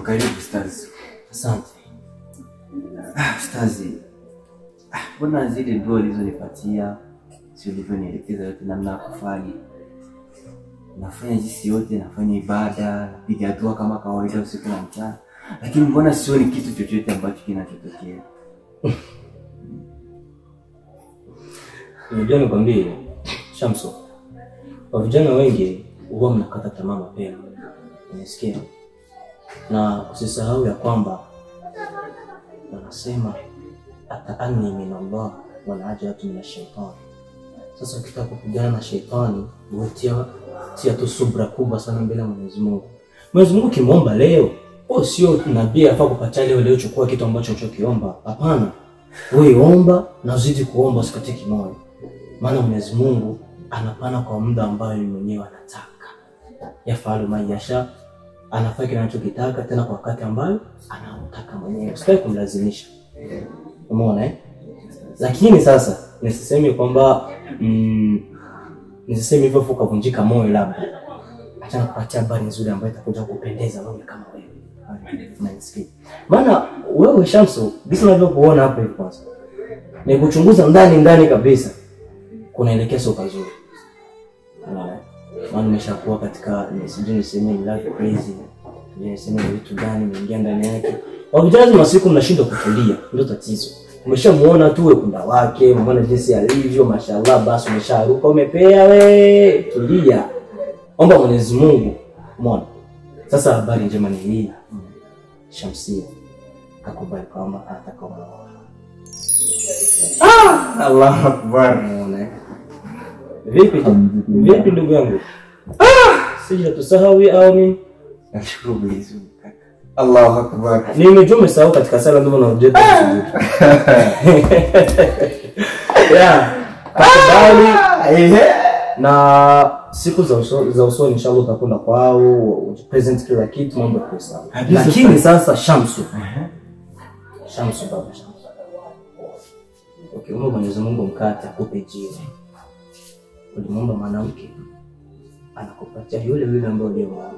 karibu Stazi. Asante. Ah, Stazi. Ah, Mbona zile dua ulizonipatia sio ulivyonielekeza yote namna ya kufanya? Nafanya jinsi yote, nafanya ibada, napiga dua kama kawaida usiku na mchana, lakini mbona sioni kitu chochote ambacho kinachotokea? Unajua nikwambie Shamso, wa vijana wengi huwa mnakata tamaa mapema, unasikia? Na usisahau ya kwamba wanasema ataani min Allah wal ajalatu min ashaitani. Sasa ukitaka kupigana na sheitani, wetia tia tu subra kubwa sana mbele ya Mwenyezi Mungu. Mwenyezi Mungu ukimwomba leo, oh, sio nabii afaa kupatia leo leo, chukua kitu ambacho unachokiomba. Hapana, wewe omba na uzidi kuomba, usikatiki moyo maana Mwenyezi Mungu anapana kwa muda ambayo yeye mwenyewe anataka. Yafalu ma yasha, anafanya kile anachokitaka tena kwa wakati ambayo anautaka mwenyewe, usitaki kumlazimisha. Umeona eh? Lakini sasa nisiseme kwamba mm, nisiseme hivyo fuka kuvunjika moyo, labda acha kupatia habari nzuri ambayo itakuja kupendeza wewe kama wewe. Unanisikia? Maana wewe Shamsu, jinsi unavyokuona hapa hivi kwanza ni kuchunguza ndani ndani kabisa kunaelekea sio pazuri. Unaona? Maana umeshakuwa katika ni- sijui niseme ni life crazy, sijui niseme ni vitu gani imeingia ndani yake. Wa vijana masiku mnashindwa kutulia, ndio tatizo. Umeshamuona tu wekunda wake, umeona jinsi alivyo, mashallah, basi umesharuka, umepea we, tulia. Omba Mwenyezi Mungu. Umeona? Sasa habari njema ni hii. Shamsia kakubali kwamba anataka umuoe. Allahu Akbar. Unaona, eh? Vipi vipi ndugu yangu? Sija tusahawi au nini? Nashukuru Mwenyezi Mungu kaka. Allahu Akbar. Nimejua umesahau katika sala ndio unarudia tena. Yeah. Kakubali Ehe. na siku za usoni za usoni inshallah utakwenda kwao, present kila kitu mambo yako sawa. Kabisa. Lakini sasa Shamsu, Ehe. Shamsu baba Shamsu. Ukiomba Mwenyezi Mungu mkate akupe jiwe. Ulimwomba mwanamke anakupatia yule yule ambaye uliyemwomba.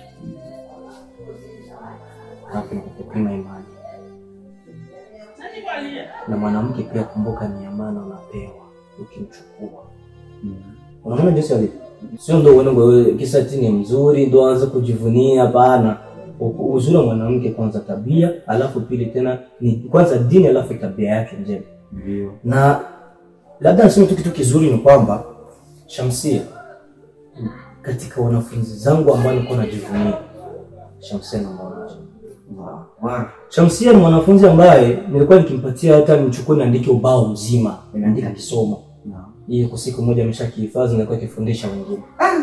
Hapo nakupima imani. Na mwanamke pia kumbuka ni amana unapewa ukimchukua. Unaona jinsi alivyo. Sio ndo uone wewe kisa ati ni mzuri ndo aanze kujivunia hapana. U- Uzuri wa mwanamke kwanza tabia, alafu pili tena ni kwanza dini, alafu tabia yake njema. Ndio. Na labda niseme tu kitu kizuri ni kwamba Shamsia, katika wanafunzi zangu ambao nilikuwa najivunia, Shamsia namba moja. Allahu Akbar. Shamsia ni mwanafunzi ambaye nilikuwa nikimpatia hata nichukue niandike ubao mzima, nimeandika kisomo Naam. hiyo kwa siku moja ameshakihifadhi na alikuwa akifundisha wengine.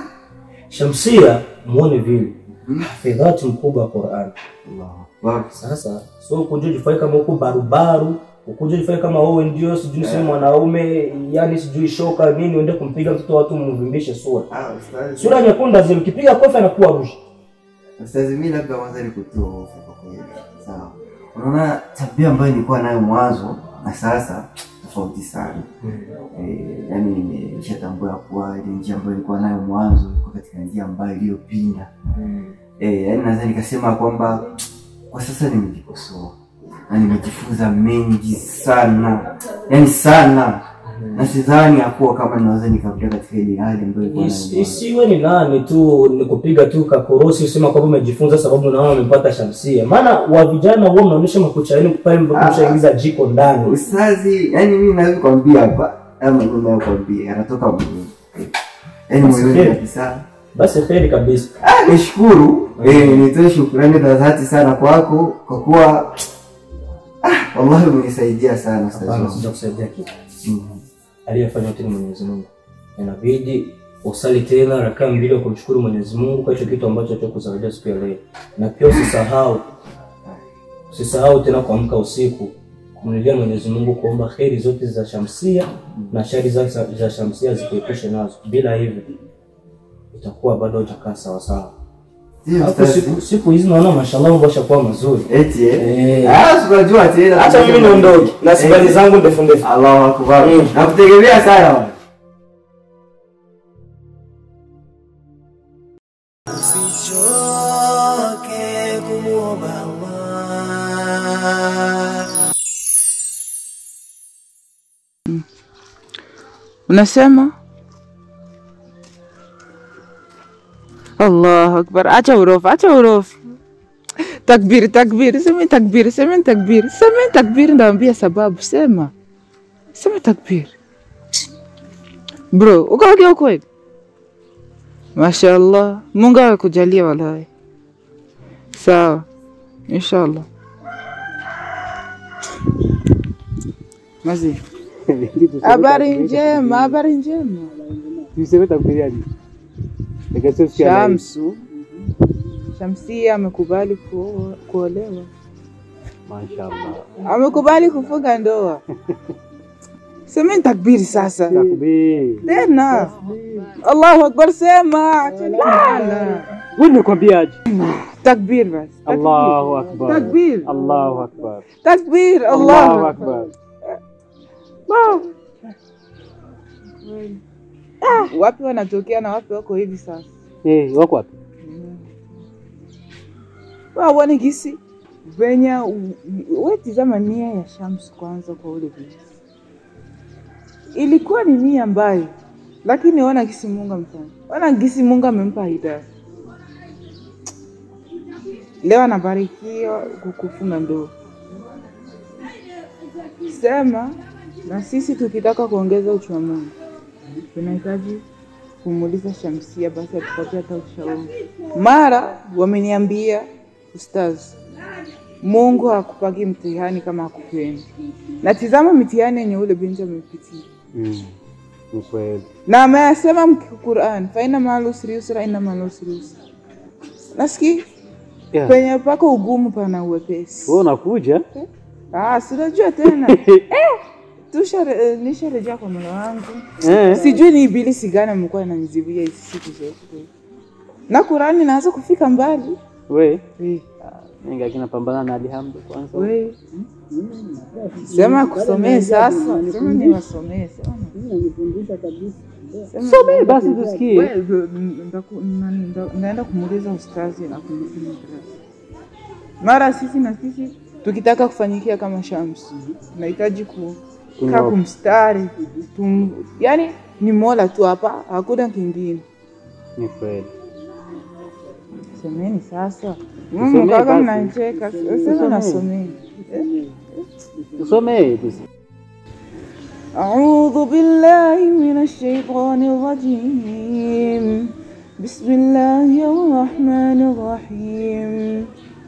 Shamsia muone vile hafidhati mkubwa wa Qur'an. Allahu Akbar. Sasa so ukuje jifanye kama huko barubaru, ukuje jifanye kama wewe ndio sijui niseme mwanaume, yani sijui shoka nini, uende kumpiga mtoto watu mvimbishe sura. Ah, ustazi. Sura nyekundu zile ukipiga kofi anakuwa rushi. Ustazi, mimi labda kwanza nikutoa hofu kwa kweli. Sawa. Unaona tabia ambayo nilikuwa nayo mwanzo na sasa tofauti sana. Eh, yani nimeshatambua kuwa ile njia ambayo nilikuwa nayo mwanzo iko katika njia ambayo iliyopinda. Eh, yani naweza nikasema kwamba kwa sasa nimejikosoa na nimejifunza mengi sana, yani sana, na sidhani hakuwa kama naweza nikarudia katika ile hali ambayo ilikuwa nayo Isi- mwanzo. Isiwe ni nani tu ni kupiga tu kakorosi usema kwamba umejifunza sababu naona umepata Shamsia. Maana wa vijana huwa mnaonyesha makucha yenu pale mpaka mshaingiza jiko ndani. Ustazi, yani mimi naweza kuambia hapa ama maneno nayokwambia yanatoka moyoni, yani moyoni Nasikia. kabisa. Basi kheri kabisa. Ah, nishukuru eh, nitoe shukrani za dhati sana kwako kwa kuwa ah, wallahi umenisaidia sana ustazi Hapana, wangu. sija kusaidia kitu. Mm. aliyefanya yote ni Mwenyezi Mungu. Inabidi usali tena rakaa mbili wa kumshukuru Mwenyezi Mungu kwa hicho kitu ambacho alichokusaidia siku ya leo, na pia usisahau usisahau tena kuamka usiku kumlilia Mwenyezi Mungu kuomba kheri zote za Shamsia na shari za, za Shamsia zikuepushe nazo. Bila hivyo itakuwa bado hutakaa sawa sawa. Ndio, Hapo ustazi. siku, siku hizi naona mashallah mambo yashakuwa mazuri. Eti eh. Eh. Ah, sikujua tena. Acha mimi niondoke na sibali Eh. zangu ndefu ndefu. Allahu akbar. Mm. Nakutegemea sana. bwana. Usichoke kumuomba Unasema Allahu akbar, acha urofu, acha urofu. Takbir, takbir, sema takbir, sema takbir, sema takbir. Ndawambia sababu, sema sema takbir. Bro, ukaongea ukweli? Mashaallah, Mungu akujalia wallahi. Sawa, inshallah. Mazi, habari njema, habari njema. Tuseme takbiriaje? Nikasema sikia live. Shamsu Shamsia amekubali kuo- kuolewa, Mashaallah. amekubali kufunga ndoa. Semeni takbiri sasa Takbir. tena. Allahu akbar, sema Lala. Wewe nimekwambiaje? takbir basi. Takbir. Allahu akbar. Takbir. Allahu akbar. Takbir, Allahu Allahu akbar. Wapi wanatokea na wapi wako hivi sasa? Eh, wako wapi? Waone gisi venye we, tizama nia ya Shamsu kwanza kwa ule binti, ilikuwa ni nia mbaya, lakini ona gisi Mungu amfanya, ona gisi Mungu amempa hidaya. Leo anabarikiwa kukufunga ndoa. Sema na sisi tukitaka kuongeza uchu wa Mungu tunahitaji kumuuliza Shamsia basi atupatie hata ushauri. Mara wameniambia ustazi, Mungu hakupagi mtihani kama hakupendi. Na tizama mitihani yenye ule binti amepitia, Mm. Ni kweli. na ameyasema mqurani, fa inna ma'al usri yusra, inna ma'al usri yusra. Nasikia Yeah. penye pako ugumu pana uwepesi. Wewe unakuja? Ah, sinajua tena tusha nisharejea kwa mola wangu Eh. sijui ni ibilisi gani amekuwa inanizibuia hizi siku zote, na Qurani naanza kufika mbali. We. We, Ninga kina pambana na Alhamdu kwanza. we. Sema kusomee sasa, sema niwasomee, sema Sema- Somee basi tusikie. We, ndo- ndaku- nani, nda- naenda kumuuliza ustazi na kumlipa madrasa. Mara sisi na sisi tukitaka kufanyikia kama Shamsu tunahitaji ku kaa Kunyoka. kumstari tum, yani ni mola tu hapa, hakuna kingine. Ni kweli. Semeni sasa, Tusomee mkaka basi. mnacheka, sema Tusomee. nasomeni. Tusomee tusi. أعوذ بالله من الشيطان الرجيم بسم الله الرحمن الرحيم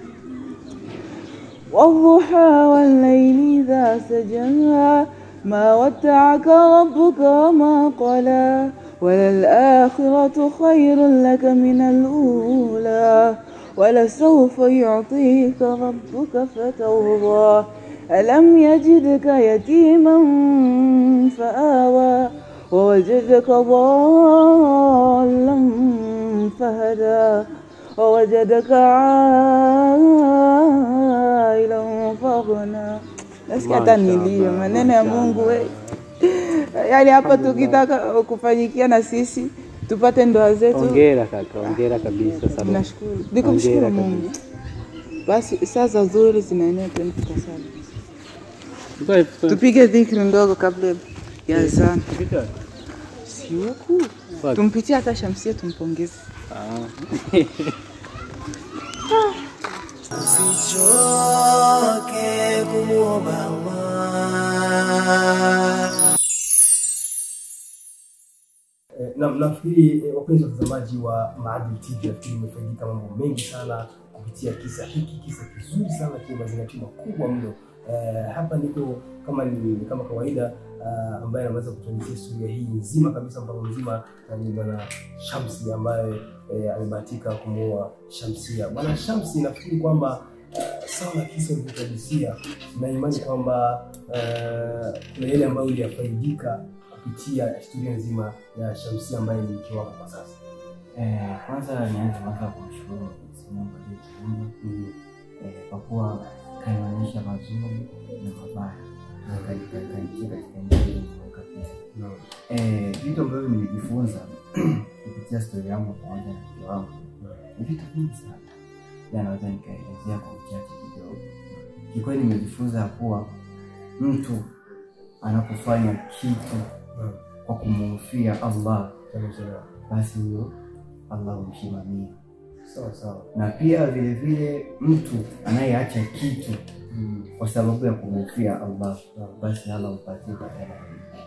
والضحى والليل إذا سجى ما ودعك ربك وما قلى وللآخرة خير لك من الأولى ولسوف يعطيك ربك فترضى ألم يجدك يتيما فآوى ووجدك ضالا فهدى ووجدك عائلا فأغنى nasikia hata nilie maneno ya Mungu we. Yaani hapa tukitaka kufanyikia na sisi tupate ndoa zetu, Ongera kaka, ongera kabisa sana. nashukuru nikumshukuru Hongera Mungu. Basi saa za zuri zinaenea, twende tukasali, tupige dhikri ndogo kabla ya azan. Si huku Wapi? tumpitie hata Shamsia tumpongeze. Usichoke kumwomba Allah. Eh, na nafikiri eh, wapenzi watazamaji wa Maadili TV, nafikiri imefaidika mambo mengi sana kupitia kisa hiki, kisa kizuri sana chenye mazingatio makubwa mno. Eh, hapa niko kama ni kama kawaida ah, ambaye anaweza kutuelezea historia hii nzima kabisa, mpango mzima na ni bwana Shamsi ambaye eh, amebahatika kumuoa Shamsia. Bwana Shamsi, nafikiri kwamba eh, sawa na kisa ulivyotuhadisia, na imani kwamba eh, kuna yale ambayo uliyafaidika kupitia historia nzima ya Shamsia ambaye ni mke wako kwa sasa. Eh, kwanza nianze kwanza kumshukuru Mwenyezi Mungu aliyetuumba eh, kwa kuwa kanionyesha mazuri na mabaya na kanitia katika njia iliyonyooka pia. Eh, vitu ambavyo nimejifunza kupitia stori yangu pamoja na mke wangu ni vitu vingi sana, ila naweza nikaelezea kwa uchache kidogo. Kikweli nimejifunza ya kuwa mtu anapofanya kitu kwa kumhofia Allah, Sawa sawa. basi huyo Allah humsimamia. Sawa sawa. Na pia vile vile mtu anayeacha kitu Mm. kwa sababu ya kumhofia Allah, basi Allah hupatia badala.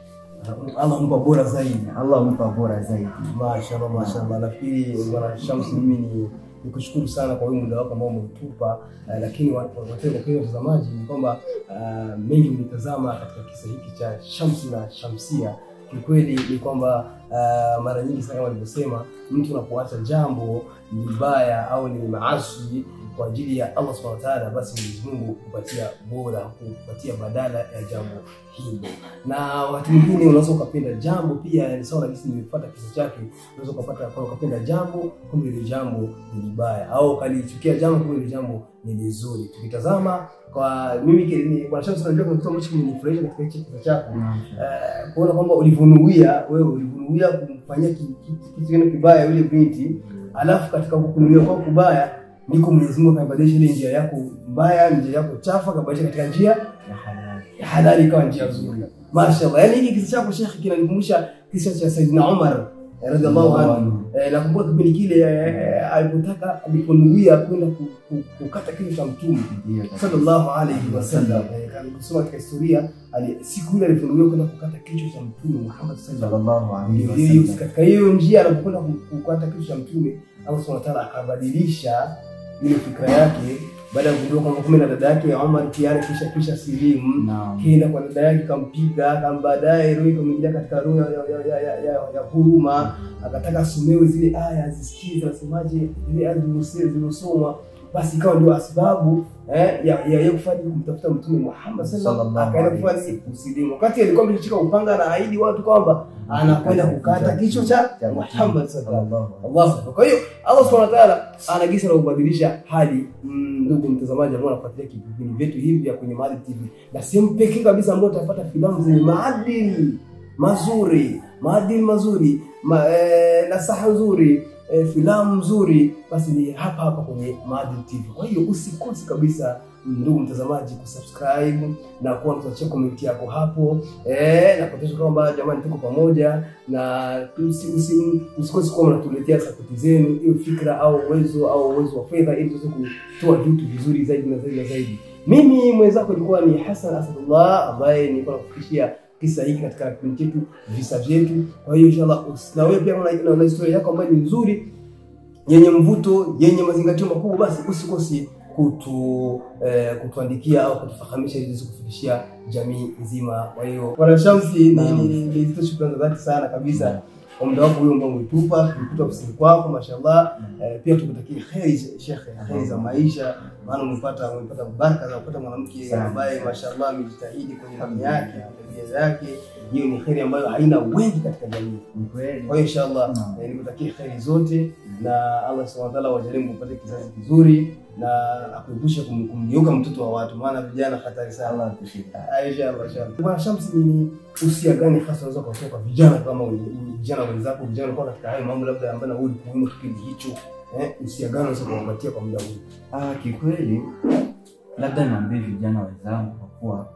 Allah mpa bora zaidi. Allah humpa bora zaidi. Mashallah, mashallah. Nafikiri bwana Shamsi, mimi ni nikushukuru sana kwa huyu muda wako ambao umetupa, uh, lakini wa- wa- wapenzi watazamaji ni kwamba uh, mengi mlitazama katika kisa hiki cha Shamsi na Shamsia. Kiukweli ni kwamba uh, mara nyingi sana kama nilivyosema, mtu unapoacha jambo ni baya au ni maasi kwa ajili ya Allah subhanahu wa ta'ala, basi Mwenyezi Mungu kupatia bora, kupatia badala ya jambo hilo na wakati mwingine unaweza ukapenda jambo pia ni sawa na jinsi nilifuata kisa chake unaweza ukapata kwa ukapenda jambo kumbe ile jambo ni libaya au ukalichukia jambo kumbe ile jambo ni lizuri tukitazama kwa mimi kile ni bwana Shamsi unajua kuna kitu ambacho kimenifurahisha katika hicho kisa chako eh, kuona kwamba ulivunuia wewe ulivunuia kumfanyia ki- ki- kitu kingine kibaya yule binti alafu katika kukunuia kwako kubaya niko Mwenyezi Mungu akabadilisha ile njia yako mbaya njia yako chafu akabadilisha katika njia Ya halali. ya halali ikawa njia nzuri. Mashaallah. Yaani hiki kisa chako Sheikh kinanikumbusha kisa cha Saidina Umar eh, radhiallahu anhu. Eh, nakumbuka kipindi kile eh, alipotaka aliponuia kwenda ku- ku- kukata kichwa cha mtume Ndio. sallallahu alaihi wasallam. Eh, kama kusoma katika historia ali, siku ile aliponuia kwenda kukata kichwa cha mtume Muhammad sallallahu Sallallahu alaihi Ndio, hiyo- wasallam. katika hiyo njia anapokwenda ku- kukata kichwa cha mtume Allah subhanahu wa ta'ala akabadilisha ile fikra yake baada ya kugundua kwamba kumbe na dada yake Umar tayari kisha kisha silimu Naam. kenda kwa dada yake kampiga kama baadaye roho ikamwingilia katika roho ya, ya, ya, ya, ya, ya huruma akataka asomewe zile aya azisikie zinasemaje zile aya zilizose- zilizosomwa basi ikawa ndio sababu eh, ya, ya, ya kufanya kumtafuta mtume Muhammad sallallahu alaihi Sallallahu akaenda alaihi kufanya wasallam. usilimu wakati alikuwa ameshika upanga na ahidi watu kwamba anakwenda kukata kichwa cha Cha Muhammad sallallahu Sallallahu alaihi Allah Akbar. Kwa hiyo Allah Subhanahu wa Ta'ala anagisa na kubadilisha hali. Mm, Ndugu mtazamaji ambao unafuatilia vipindi vyetu hivi vya kwenye Maadili TV, na sehemu pekee kabisa ambayo utapata filamu zenye maadili mazuri, maadili mazuri, ma, eh, nasaha nzuri, eh, filamu nzuri, basi ni hapa hapa kwenye Maadili TV. Kwa hiyo usikose kabisa ndugu mtazamaji kusubscribe na kuwa mtuachia komenti yako hapo eh, na kuonyesha kwamba jamani tuko pamoja na usi- usi- usikose kuwa mnatuletea sapoti zenu hiyo fikra au uwezo au uwezo wa fedha ili tuweze kutoa vitu vizuri zaidi na zaidi na zaidi mimi mwenzako ilikuwa ni hasan asadullah ambaye nilikuwa nakufikishia kisa hiki katika kipindi chetu visa vyetu kwa hiyo inshallah usi- na wewe pia una, una, una historia yako ambayo ni nzuri yenye mvuto yenye mazingatio makubwa basi usikose kutu eh, kutuandikia au kutufahamisha ili tuweze kufikishia jamii nzima kwa hiyo bwana shamsi ni- Naam. ni- ni- nizitoe shukrani za dhati sana kabisa kwa muda wako huyo ambao umetupa tulikuta ofisini kwako mashallah eh, pia tukutakie kheri shekhe kheri za maisha maana umepata umepata baraka za kupata mwanamke Sana. ambaye mashallah amejitahidi kwenye dini yake na tabia zake hiyo ni kheri ambayo haina wengi katika jamii Ni kweli. kwa hiyo inshallah Naam. eh, nikutakie kheri zote na Allah subhanahu wa ta'ala wajalie mpate kizazi kizuri na akuepushe kum- kumgeuka mtoto wa watu maana vijana hatari sana Allah atushike. Ah, inshallah inshallah bwana Shamsi ni usia gani hasa unaweza kutoka kwa vijana kama we- vijana wenzako vijana kwa katika hayo mambo labda ambayo na wewe ulikuwa kipindi hicho eh usia gani unaweza kuwapatia kwa muda huu Ah, kikweli labda niambie vijana wenzangu kwa kuwa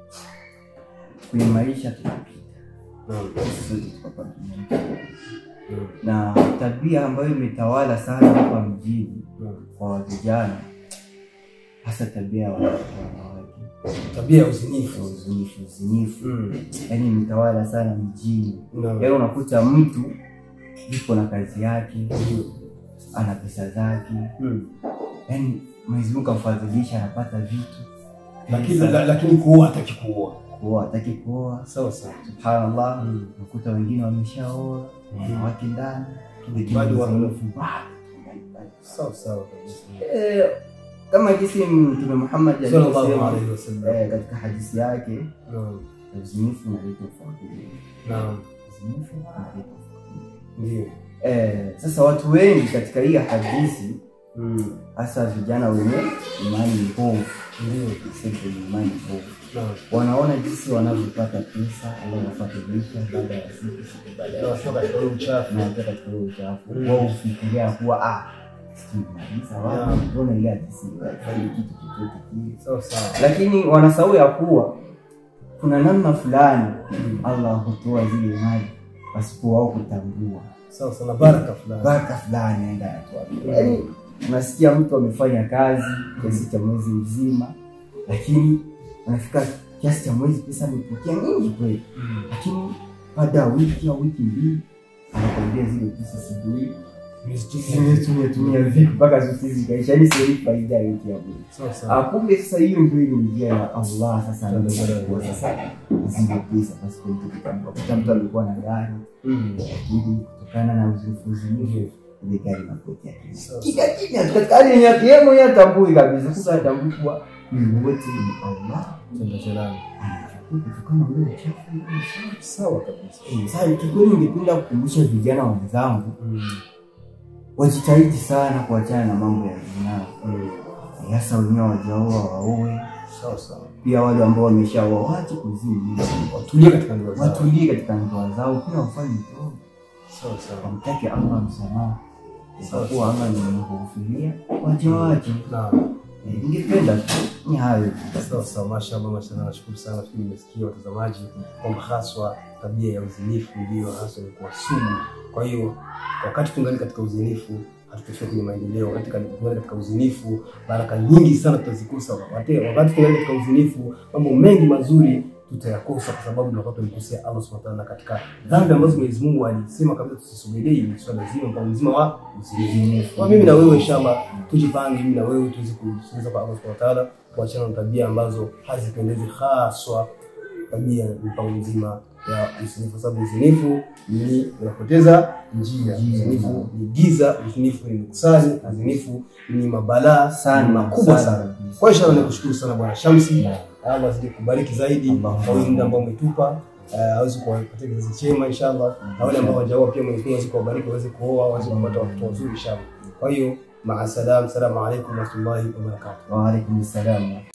kwenye maisha tunapita Sisi sote tuko hapa duniani. na tabia ambayo imetawala sana hapa mjini kwa vijana hasa tabia ya wanawake tabia ya uzinifu uzinifu uzinifu Mm. yaani imetawala sana mjini Naam. yaani unakuta mtu yupo na kazi yake ana pesa zake Mm. yaani Mwenyezi Mungu amfadhilisha anapata vitu lakini Pesa, la- lakini kuoa hataki kuoa kuoa hataki kuoa sawa sawa subhanallah Mm. unakuta wengine wameshaoa wanawake ndani lakini Bado wana- uzinifu bado. sawa sawa kabisa Eh, kama jinsi Mtume Muhammad sallallahu alivyosema alaihi wasallam eh, katika hadithi yake Naam. uzinifu unaleta ufakiri Naam. uzinifu unaleta ufakiri ndio eh, sasa watu wengi katika hii hadithi Mm. hasa vijana wenye imani mbovu ndio sasa wenye imani mbovu Naam. wanaona jinsi wanavyopata pesa au wanafadhilisha baada ya siku siku baada ya Wanatoka katika ule uchafu na hata katika huo uchafu Mm. wao hufikiria kuwa ah sijui kabisa Yeah. wao mbona ile hadithi haifai kitu chochote kile sawa sawa lakini wanasahau ya kuwa kuna namna fulani Allah hutoa zile mali pasipo wao kutambua sawa sana baraka fulani baraka fulani aenda anatoa. Yaani unasikia mtu amefanya kazi kiasi cha mwezi mzima, lakini anafika kiasi cha mwezi pesa amepokea nyingi kweli, lakini baada ya wiki au wiki mbili anakwambia zile pesa sijui zimetumia tumia vipi mpaka zote zikaisha, yani sio faida yote ya bure. sawa sawa Ah, kumbe sasa hiyo ndio ile njia ya Allah sasa anachukua sasa zile pesa basi kwa mtu kutambua. Kuta mtu alikuwa na gari Mm. lakini kutokana na uzoefu uzinifu ile gari inapotea. Sawa. Kika kimya katika hali yenye yeye mwenyewe atambui kabisa. Sasa atambui kuwa ni wote ni Allah Tenda tena. anachukua kutokana na ule uchafu ule usafi. sawa kabisa Eh, Sasa kikweli ningependa kukumbusha vijana wenzangu Mm. wajitahidi sana kuachana na mambo ya zinaa. Mm. Hasa wenyewe wajaoa waoe, sawa sawa pia wale ambao wameshaoa waache kuzini, tulie katika ndoa zao watulie katika ndoa zao, pia wafanye toba, sawa sawa wamtake Allah msamaha, Sawa. kwa kuwa Allah ni mwenye kuhufilia wache wache. naam Eh, Ningependa tu ni hayo tu. Sawa sawa, mashallah mashallah, nashukuru sana. Nafikiri nimesikia watazamaji kwamba haswa tabia ya uzinifu ndiyo haswa imekuwa sugu. Kwa hiyo wakati tungali katika uzinifu hatutafika kwenye maendeleo. Wakati tungali katika uzinifu, baraka nyingi sana tutazikosa. Wakati wakati tungali katika uzinifu, mambo mengi mazuri tutayakosa kwa sababu tunakuwa tumekosea Allah subhanahu wa ta'ala katika dhambi ambazo Mwenyezi Mungu alisema kabisa tusisogelee, ni swala zima mpango mzima wa uzinifu. Kwa mimi na wewe inshallah tujipange, mimi na wewe tuweze kusikiliza kwa Allah subhanahu wa ta'ala, kuachana na tabia ambazo hazipendezi, haswa tabia ya mpango mzima ya uzinifu, kwa sababu uzinifu ni unapoteza njia, uzinifu ni giza, uzinifu ni nuksani, uzinifu ni mabalaa Sana, ni makubwa sana. sana. Kwa hiyo inshallah nikushukuru sana Bwana Shamsi, Allah azidi kubariki zaidi kwa huu muda ambao umetupa eh, aweze kuwapatia kizazi chema inshallah, na wale ambao hawajaoa pia Mwenyezi Mungu aweze kuwabariki waweze kuoa, waweze kupata watoto wazuri inshallah. Kwa hiyo maa salam, salamu alaikum warahmatullahi wabarakatuh. Wa alaikum salam.